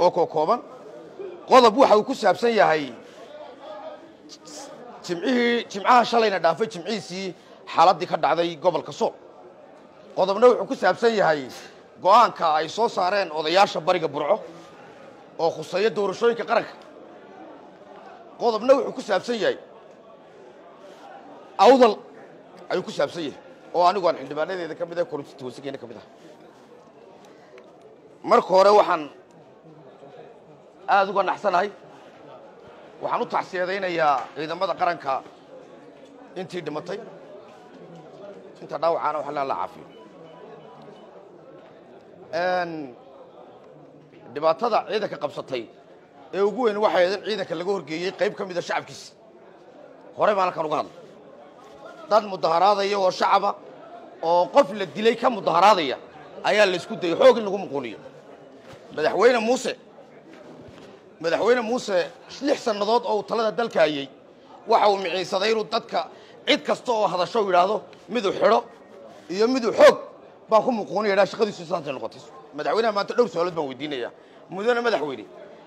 oo kookooban qodob waxa uu ku saabsan yahay jimcihii jimcaha shalayna dhaafay jimcihiisii xaaladdii ka dhacday gobolka sool qodobna wuxuu ku saabsan yahay go'aanka ay soo saareen odayaasha bariga burco oo khuseeya doorashooyinka qaranka qodobna wuxuu ku saabsan yahay awdal ayuu ku saabsan yahay oo anigu aan xildhibaanadeeda ka mid ah korintita wasigeena ka mid ah marka hore waxaan aada uga naxsanahay waxaan u tacsiyadaynayaa ciidamada qaranka intii dhimatay inta dhaawacaana wax la caafiyo dhibaatada ciidanka qabsatay ee ugu weyn waxay ahayd in ciidanka laga horgeeyey qayb ka mida shacabkiisa hore baan halkan uga hadlay dad mudaharaadaya oo shacaba oo qof la dilay ka mudaharaadaya ayaa la isku dayay xoog in lagu muquuniyo madaxweyne muuse madaxweyne muuse lix sannadood oo uu talada dalka hayey waxa uu miciinsaday inuu dadka cid kasta oo hadasho yidhaahdo miduu xidho iyo miduu xoog baan ku muquuniya dhaa shaqadiisu saantay noqotay madaxweynaha maanta dhowr su-aalood baan weydiinayaa mudane madaxweyne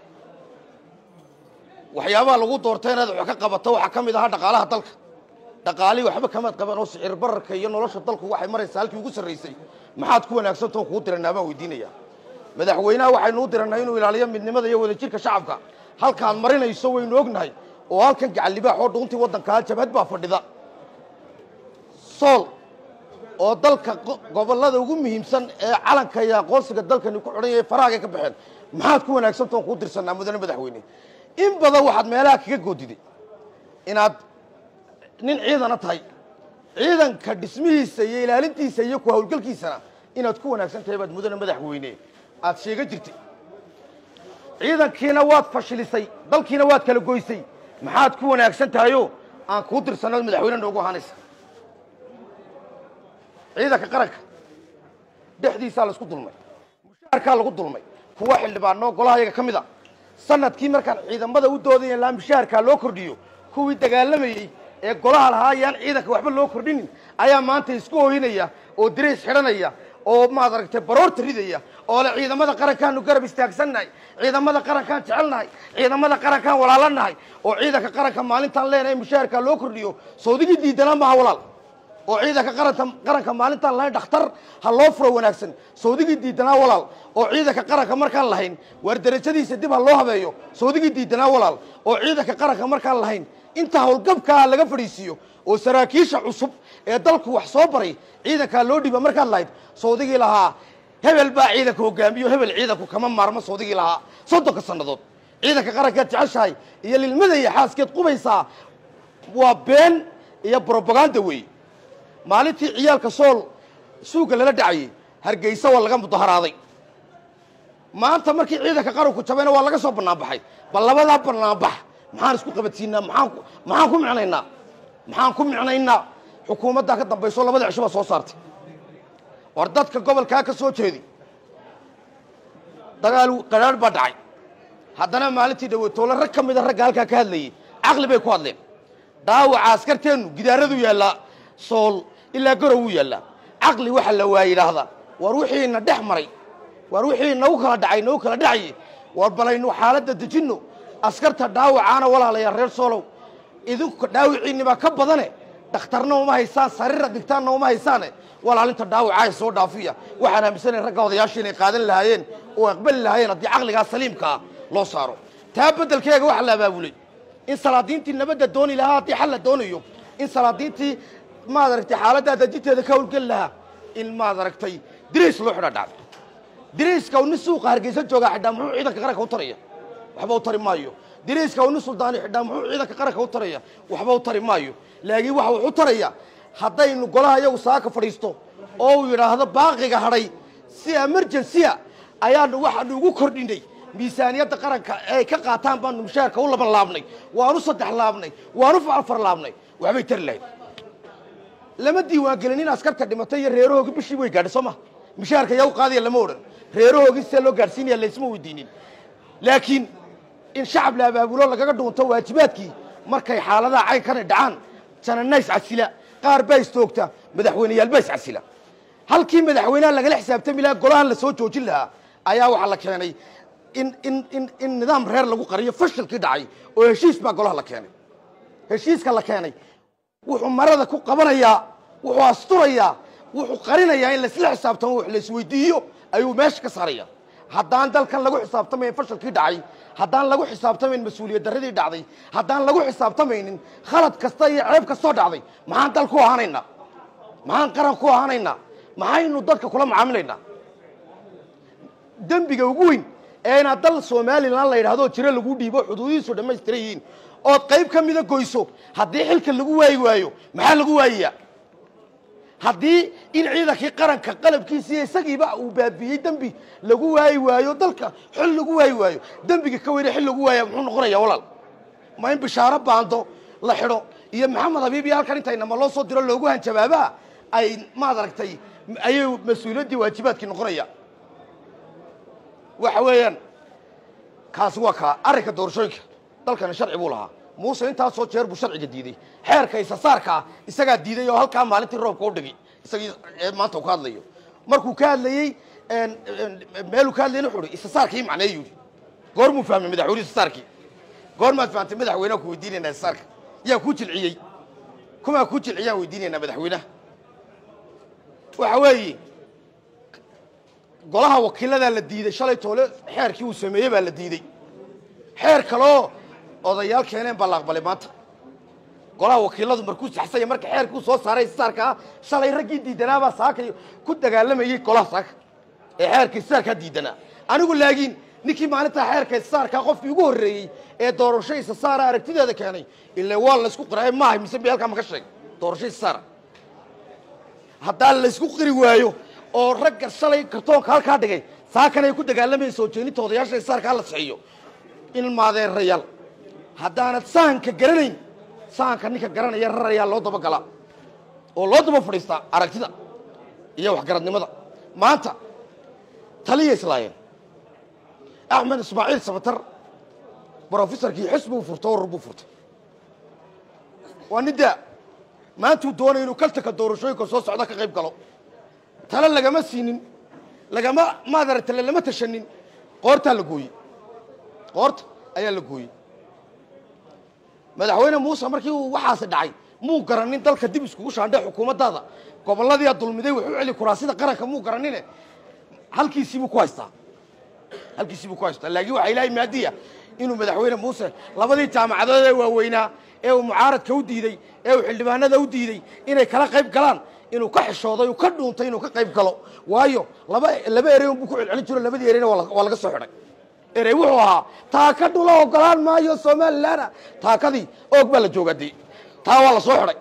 waxyaabaha lagu doortay inaad wax ka qabato waxaa ka mid ahaa dhaqaalaha dalka dhaqaalihii waxba kamaad qaban oo sicir bararka iyo nolosha dalku waxay maraysaa halkii ugu sarraysay maxaad ku wanaagsantaoo kuu diranaa baan weydiinayaa madaxweynaha waxaynuu diranay inuu ilaaliyo midnimada iyo wadajirka shacabka halkaad marinayso waynu ognahay oo halkan gacallibaax oo dhuuntii waddankaa jabhad baa fadhida sool oo dalka gobollada ugu muhiimsan ee calanka iyo aqoonsiga dalkani ku xidhan yahay farahaagay ka baxeen maxaad ku wanaagsantaoo kuu dirsanaa mudane madaxweyne in badan waxaad meelaha kaga goodiday inaad nin ciidana tahay ciidanka dhismihiisa iyo ilaalintiisa iyo ku hawlgelkiisana inaad ku wanaagsan tahay baad mudane madaxweyne aad sheega jirtay ciidankiina waad fashilisay dalkiina waad kala goysay maxaad ku wanaagsan tahayoo aan kuu dirsanno madaxweyne noogu ahaanaysa ciidanka qaranka dhexdiisaa laisku dulmay mushaharkaa lagu dulmay kuwa xildhibaano golaha yaga ka mid a sanadkii markaan ciidamada u doodaya laa mushaharkaa loo kordhiyo kuwii dagaalamayey ee golaha lahaa ayaan ciidanka waxba loo kordhinin ayaa maanta isku hooyinaya oo dirays xidhanaya oo maad aragtay baroorta ridaya oo le ciidamada qarankaanu garab istaagsannahay ciidamada qarankaan jecelnahay ciidamada qarankaan walaalanahay oo ciidanka qaranka maalintaan leenahay mushaharkaa loo kordhiyo sawdigii diidanaa maaha walaal oo ciidanka qaranta qaranka maalintaan lahayn dhakhtar ha loo furo wanaagsan sawdigii diidanaa walaal oo ciidanka qaranka markaan lahayn waar derajadiisa dib ha loo habeeyo sawdigii diidanaa walaal oo ciidanka qaranka markaan lahayn inta howlgabkaa laga fadhiisiiyo oo saraakiisha cusub ee dalku wax soo baray ciidankaa loo dhiiba markaad lahayd sawdigii lahaa hebel baa ciidanka hogaamiyo hebel ciidanku kama maarmo sawdigii lahaa soddonka sannadood ciidanka qarankaad jeceshahay iyo lilmada iyo xaaskeed qubaysaa waa been iyo brobaganda weeye maalintii ciyaalka sool suuga lala dhacayey hargeysa waa laga mudaharaaday maanta markii ciidanka qaranku jabayna waa laga soo banaanbaxay bal labadaa banaanbax maxaan isku qabadsiinaa maxaan maxaan ku micnaynaa maxaan ku micnaynaa xukuumaddaa ka dambayso labada cisho baa soo saartay war dadka gobolkaa ka soo jeedi dagaal qadhaadh baa dhacay haddana maalintii dhaweytoole rag ka mida ragga halkaa ka hadlayey caqli bay ku hadleen dhaawaca askarteennu gidaaradu yaallaa sool ilaa garow wuu yaallaa caqli waxa la waa yidhaahdaa war wixiina dhex maray war wixii nagu kala dhacay nagu kala dhacaye war balaynu xaaladda dejinno askarta dhaawacaana walaalayaa reer soolow idinku dhaawiciinnibaa ka badane dhakhtarna uma haysaan sariira dhigtaanna uma haysaane walaalinta dhaawacaa soo dhaafiya waxaan aaminsanay ragga odayaasha inay qaadan lahaayeen oo aqbali lahaayeen haddii caqligaa saliimkaa loo saaro taa beddelkeega waxaa la abaabulay in salaadiintii nabadda dooni lahaa haddii xal la doonayo in salaadiintii maad aragtay xaaladdaa dajinteeda ka howlgeli lahaa in maad aragtay dirays loo xidha dhacdo dirayska uu nin suuqa hargeysa joogaa xidhaa muxuu ciidanka qaranka u taraya waxba u tari maayo dirayska uu nin suldaani xidhaa muxuu ciidanka qaranka u taraya waxba u tari maayo laakiin waxa wuxu taraya haddaynu golaha iyagu saaka fadhiisto oo uu yidhaahdo baaqiga hadhay si emergency-a ayaanu waxaanu ugu kordhinay miisaaniyadda qaranka ay ka qaataan baanu mushaharka u laban laabnay waanu saddex laabnay waanu afar laabnay waxbay tari lahayd lama diiwaangelin in askarta dhimatay iyo reerahoogi bishii way gaadhay soo ma mushaharka yaa u qaadaya lama odhan reerahoogii see loo gaadhsiinaya laysma weydiinin laakiin in shacab la abaabulo lagaga dhuunto waajibaadkii markay xaaladaha caynkana dhacaan janana iscasila qaar baa istoogta madaxweyneyaal baa iscasila halkii madaxweynaha lagala xisaabtami lahaa golahan la soo joojin lahaa ayaa waxaa la keenay in in in in nidaam reer lagu qariyo fashilkii dhacay oo heshiis baa golaha la keenay heshiiska la keenay wuxuu marada ku qabanayaa wuxuu asturayaa wuxuu qarinayaa in laisla xisaabtamo wax la isweydiiyo ayuu meesha ka saaraya haddaan dalkan lagu xisaabtamayn fashilkii dhacay haddaan lagu xisaabtamayn mas-uuliyad darradii dhacday haddaan lagu xisaabtamaynin khalad kasta iyo ceeb kastoo dhacday maxaan dal ku ahaanaynaa maxaan qaran ku ahaanaynaa maxaynu dadka kula macaamilaynaa dembiga ugu weyn ee inaad dal somalilan la yidhahdoo jiro lagu dhiibo xuduudihiisu dhammaystiran yihiin ood qayb ka mida goyso haddii xilka lagu waayi waayo maxaa lagu waayayaa haddii in ciidankii qaranka qalabkiisiiyo isagiiba uu baabiiyey dembi lagu waayi waayo dalka xil lagu waayi waayo dembiga ka weyne xil lagu waaya muxuu noqonayaa walaal ma in bishaaro baando la xidho iyo maxamed habiib iyo halkan intaynama loo soo diro loogu hanjabaabaa ay maad aragtay ayay mas-uuliyaddii waajibaadkii noqonaya waxa weeyaan kaasi waa kaa arrinka doorashooyinka dalkani sharci buu lahaa muuse intaasoo jeer buu sharciga diiday xeerka isasaarka ah isagaa diiday oo halkaa maalintii roobka u dhigay isagii ee maanta uu ka hadlayo markuu ka hadlayey meeluu ka hadlayna wuxuu ihi isasaarkii macneeyu yidhi goormuu fahmay madaxweyne isasaarkii goormaad fahamtay madaxweynaha ku weydiinaynaa isasaarka yaa kuu jilciyey kumaa kuu jilciyaan weydiinaynaa madaxweynaha waxa weeye golaha wakiiladaa la diiday shalay toole xeerkii uu sameeyey baa la diidey xeer kaleoo odayaal keeneen baa la aqbalay maanta golaha wakiiladu markuu saxsanya marka xeerkuu soo saaray isaarka ah shalay raggii diidanaabaa saakay ku dagaalamayey golaha saaka ee xeerka isaarkaa diidanaa anigu laakiin ninkii maalintaa xeerka isaarkaa qofkii ugu horreeyey ee doorasho isasaara aragtideeda keenay ile waa laysku qiraay maaha mise bi halkaa maka sheeg doorasho isasaara haddaan laysku qiri waayo oo ragga shalay kartoonka halkaa dhigay saakan ay ku dagaalamayeen soo jeeninta odayaasha isaarka hala saxiyo in maadeerayaal haddaanad sahanka garanayn sahanka ninka garanaya rarayaa loo daba galaa oo loo daba fadhiistaa aragtida iyo waxgaradnimada maanta taliya islaayeen axmed ismaaciil sabatar brofesorkii xisbuu furto warur buu furtay waa nin daa maantuu doonay inuu kaltanka doorashooyinka soo socda ka qayb galo tale lagama siinin lagama maadaragtale lama tashanin qoortaa la gooyey qoorta ayaa la gooyey madaxweyne muuse markii uu waxaasi dhacay muu garanin dalka dib iskugu shaandhe xukuumaddaada gobolladiia dulmiday wax u celi kuraasida qaranka muu garanine halkiisiibuu ku haystaa halkiisiibuu ku haystaa laakiin waxaa ilaahay maadiya inuu madaxweyne muuse labadii jaamacadood ee waaweynaa ee uu mucaaradka u diidey ee uu xildhibaanada u diidey inay kala qayb galaan inuu ka xishooday uu ka dhuuntay inuu ka qayb galo waayo laba laba erey unbuu ku celcelin jiro labadii ereyna waa la- waa laga soo xidhay erey wuxuu ahaa taaka dhula ogolaan maayo somalilanna taakadii oog baa la joogaa dee taa waa la soo xidhay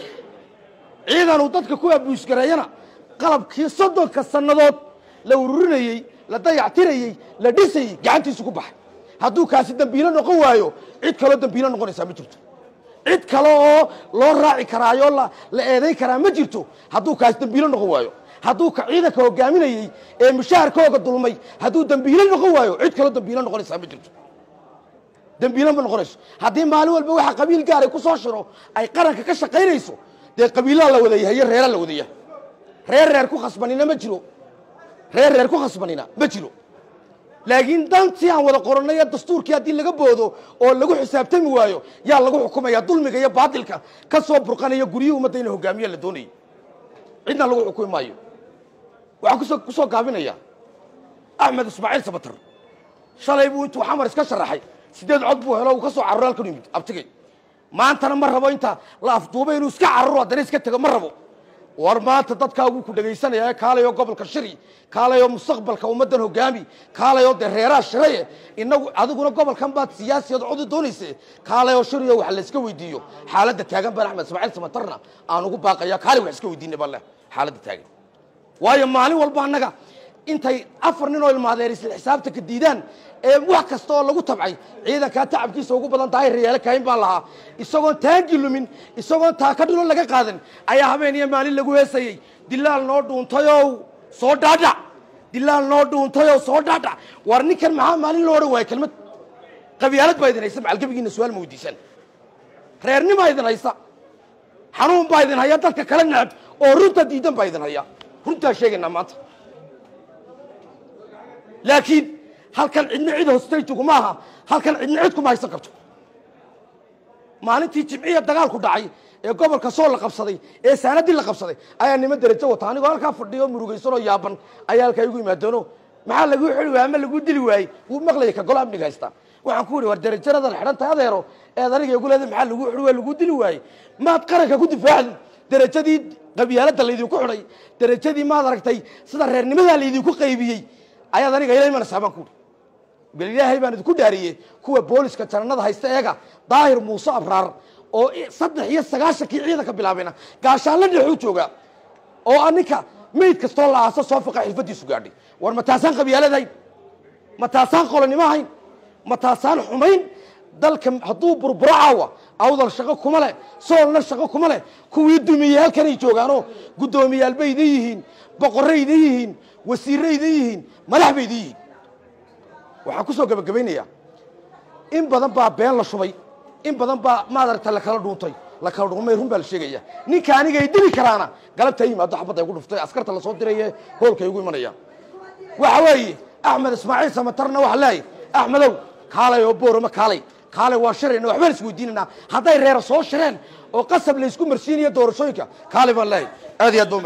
ciidan uu dadka ku abuusgareeyana qalabkii soddonka sannadood la ururinayey la dayactirayey la dhisayey gacantiisu ku baxay hadduu kaasi dembiilo noqon waayo cid kaloo dembiilo noqonaysaa ma jirto cid kale oo loo raaci karaayo la la eedayn karaa ma jirto hadduu kaasi dembiilo noqon waayo hadduu ka ciidanka hogaaminayey ee mushaharkooga dulmay hadduu dembiilo noqon waayo cid kaloo dembiilo noqonaysaa ma jirto dembiilo ma noqonayso haddii maalin walba waxa qabiil gaaray ku soo shiro ay qaranka ka shaqaynayso dee qabiilaa la wada yahay iyo reeraa la wada yahay reer reer ku khasbanina ma jiro reer reer ku khasbanina ma jiro laakiin dantii aan wada qorannay ee dastuurkii haddii laga boodo oo lagu xisaabtami waayo yaa lagu xukumaya dulmiga iyo baadilka ka soo burqanaya guryihii ummadda ina hogaamiya la doonayay cidna lagu xukumi maayo waxaan kusoo ku soo gaabinaya axmed ismaaciil sabatar shalay buu intuu xamar iska sharaxay sideed cod buu helo uu ka soo cararo halkan u yimid abtigay maantana ma rabo inta la afduubay inuu iska cararo haddana iska tego ma rabo war maanta dadkaaguu ku dhegaysanaya kaalayoo gobolka shiri kaalayoo mustaqbalka ummaddan hogaami kaalayoo dee reeraha shiraye inagu adiguna gobolkan baad siyaasiyad codi doonayse kaalayoo shiriyo wax la iska weydiiyo xaaladda taagan baan axmed ismaaciil samatarna aan ugu baaqaya kaalay wax iska weydiinay baan leh xaaladda taagan waayo maalin walba annaga intay afar nin oo ilmaadeer isla xisaabtanka diidaan ee wax kasta oo lagu tabcay ciidankaa tacabkiisa ugu badan tahay reyaalo kaahin baan lahaa isagoon taangi lumin isagoon taaka dhulo laga qaadan ayaa habeen iyo maalin lagu heesayey dilaal noo dhuuntayow soo dhaadhac dilaal noo dhuuntayow soo dhaadhac war ninkan maxaa maalin loo odhan waaya kelmad qabyaalad baa idin haysa macalgebigiina su-aal ma weydiisan reernimaa idin haysa xanuun baa idin haya dadka kala neceb oo runta diidan baa idin haya runtaa sheegaynaa maanta laakiin halkan cidna cid hostayjigu ma aha halkan cidna cid kuma haysan karto maalintii jimciya dagaalku dhacay ee gobolka sool la qabsaday ee saanadii la qabsaday ayaa nima derajo wata anigoo halkaa fadhiyo murugaysanoo yaaban ayaa halkaa igu imaadeeno maxaa laguu xili waayey ama laguu dili waayey wuu maqlaya ka golo amniga haysta waxaan ku yidhi war derajaradan xidhan tahay adeero eed aniga igu leedahay maxaa laguu xili waay laguu dili waayey maad qaranka ku difaacdi derajadii qabyaaladda laydinku xidhay derajadii maad aragtay sida reernimadaa laydinku qaybiyey ayaad aniga ila imanaysaa baan ku yidhi bal ilaahay baan idinku dhaariyey kuwa booliska jananada haysta eega daahir muuse abraar oo saddex iyo sagaashankii ciidanka bilaabayna gaashaanla dhexuu jooga oo aninka mayd kastoo la aaso soo fiqa xilfadiisu gaadhay war ma taasaan qabyaaladahayn ma taasaan qolonimo ahayn ma taasaan xumayn dalka hadduu burburo caawa awdal shaqo kuma leh soolna shaqo kuma leh kuwii dumiyey halkanay joogaanoo guddoomiyaal bay idin yihiin boqorray idin yihiin wasiirray idin yihiin madax bay idin yihiin waxaan ku soo gebagabaynayaa in badan baa been la shubay in badan baa maadaragta lakala dhuuntay lakala dhuumay run baa la sheegaya ninka aniga ay dili karaana galabta yimaado xabadda igu dhuftay askarta lasoo diraye hoolka igu imanaya waxa weeye axmed ismaaciil samatarna waxa leeyahy axmedow kaalay oo boorama kaalay kaalay waa shirayna waxbaan isweydiinanaa hadday reera soo shireen oo qasab laysku marsiinayo doorashooyinka kaalay baan leeyahy aad iyo aad ba